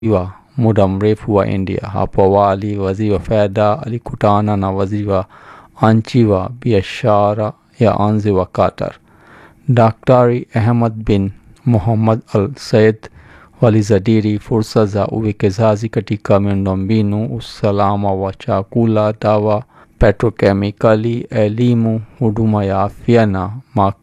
wa muda mrefu wa India. Hapo awali waziri wa fedha alikutana na waziri wa nchi wa biashara ya nje wa Qatar. Daktari Ahmad bin Muhammad Al Said walizadili fursa za uwekezaji katika miundombinu, usalama wa chakula, dawa, petrokemikali, elimu, huduma ya afya na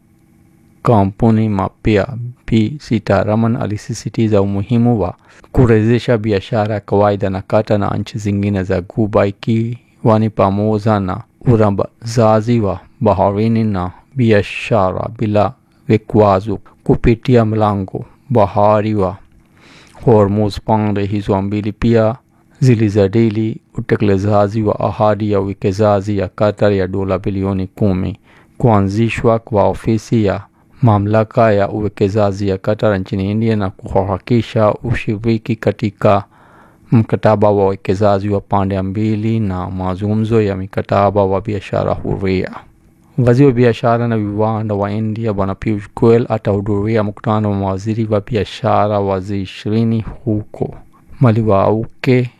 makampuni mapya. Bi Sitaraman alisisitiza umuhimu wa kurejesha biashara ya kawaida na Qatar na nchi zingine za Ghuba ikiwa ni pamoja na urambazaji wa baharini na biashara bila vikwazo kupitia mlango bahari wa Hormuz. Pande hizo mbili pia zilijadili utekelezaji wa ahadi ya uwekezaji ya Qatar ya dola bilioni kumi, kuanzishwa kwa ofisi ya mamlaka ya uwekezaji ya Qatar nchini India na kuharakisha ushiriki katika mkataba wa uwekezaji wa pande mbili na mazungumzo ya mikataba wa biashara huria. Waziri wa biashara na viwanda wa India Bwana Piyush Goyal atahudhuria mkutano wa mawaziri wa biashara wa G20 huko Milwaukee,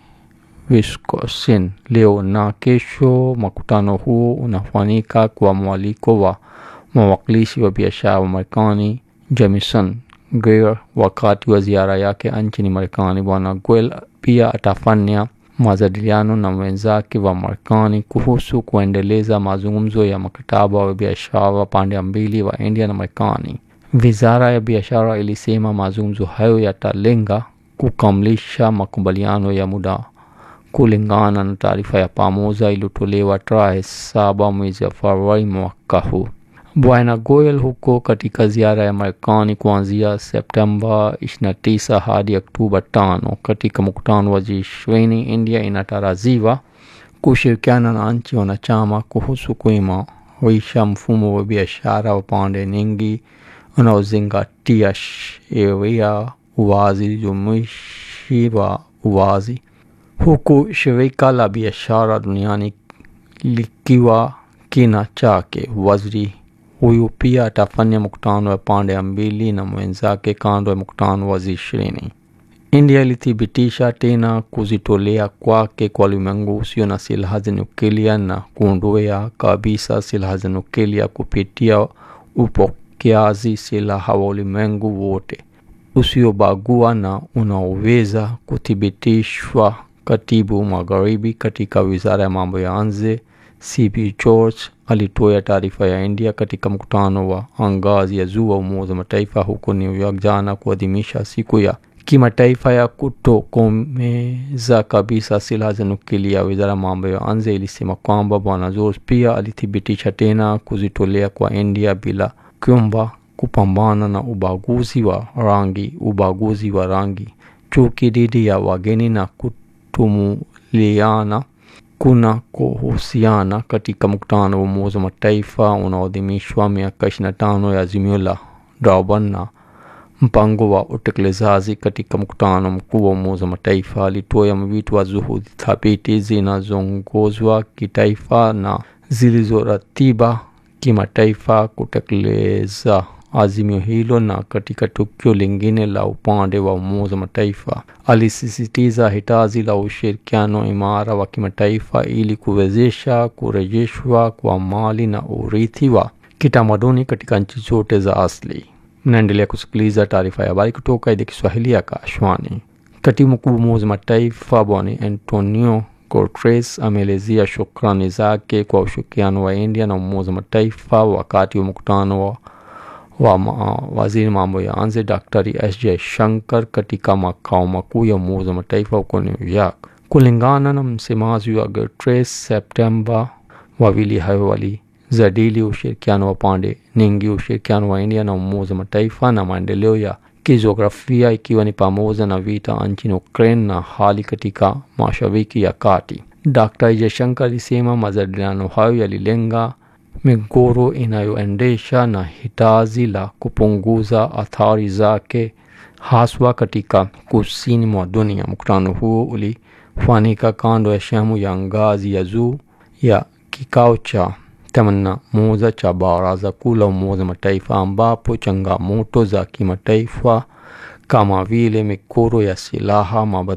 Wisconsin leo na kesho. Mkutano huo unafanyika kwa mwaliko wa mwakilishi wa biashara wa Marekani Jamieson Greer wakati wa ziara yake nchini Marekani. Bwana Goyal pia atafanya majadiliano na wenzake wa Marekani kuhusu kuendeleza mazungumzo ya mkataba wa biashara wa pande mbili wa India na Marekani. Wizara ya biashara ilisema mazungumzo hayo yatalenga kukamilisha makubaliano ya muda kulingana na taarifa ya pamoja iliyotolewa tarehe saba mwezi wa Februari mwaka huu. Bwana Goyal huko katika ziara ya Marekani kuanzia Septemba 29 hadi Oktoba 5 katika mkutano wa G20. India inatarajiwa kushirikiana na nchi wanachama kuhusu kuimarisha mfumo wa biashara wa pande nyingi unaozingatia sheria, uwazi, jumuishi wa uwazi, huku shirika la biashara duniani likiwa kina chake. Waziri huyu pia atafanya mkutano wa pande mbili na mwenzake kando ya mkutano wa G20. India ilithibitisha tena kujitolea kwake kwa ulimwengu usio na silaha za nyuklia na kuondoa kabisa silaha za nyuklia kupitia upokeaji silaha wa ulimwengu wote usiobagua na unaoweza kuthibitishwa. Katibu magharibi katika wizara ya mambo ya nje CP George alitoa taarifa ya India katika mkutano wa ngazi ya juu wa Umoja wa Mataifa huko New York jana kuadhimisha siku ya kimataifa ya kutokomeza kabisa silaha za nuklia. Wizara ya mambo ya nje ilisema kwamba Bwana George pia alithibitisha tena kujitolea kwa India bila kuomba kupambana na ubaguzi wa rangi, ubaguzi wa rangi, chuki dhidi ya wageni na kutumuliana kuna kuhusiana katika mkutano wa Umoja wa Mataifa unaoadhimishwa miaka 25 ya azimio la Durban na mpango wa utekelezaji. Katika mkutano mkuu wa Umoja wa Mataifa alitoa mwito wa juhudi thabiti zinazoongozwa kitaifa na zilizoratiba kimataifa kutekeleza azimio hilo. Na katika tukio lingine la upande wa Umoja wa Mataifa alisisitiza hitaji la ushirikiano imara wa kimataifa ili kuwezesha kurejeshwa kwa mali na urithi wa kitamaduni katika nchi zote za asili. Mnaendelea kusikiliza taarifa ya habari kutoka idhaa Kiswahili ya Kashwani. Katibu mkuu wa Umoja wa Mataifa Bwana Antonio Guterres ameelezea shukrani zake kwa ushirikiano wa India na Umoja wa Mataifa wakati wa mkutano wa wa waziri mambo ya nje Daktari S Jaishankar katika makao makuu ya Umoja wa Mataifa huko New York. Kulingana na msemaji wa Guterres, Septemba, wawili hao walijadili ushirikiano wa pande nyingi, ushirikiano wa India na Umoja wa Mataifa na maendeleo ya kijiografia, ikiwa ni pamoja na vita nchini Ukraine na hali katika Mashariki ya Kati. Daktari Jaishankar alisema majadiliano hayo yalilenga migogoro inayoendesha na hitaji la kupunguza athari zake haswa katika kusini mwa dunia. Mkutano huo ulifanyika kando ya sehemu ya ngazi ya juu ya kikao cha themanini na moja cha Baraza Kuu la Umoja wa Mataifa ambapo changamoto za kimataifa kama vile mikoro ya silaha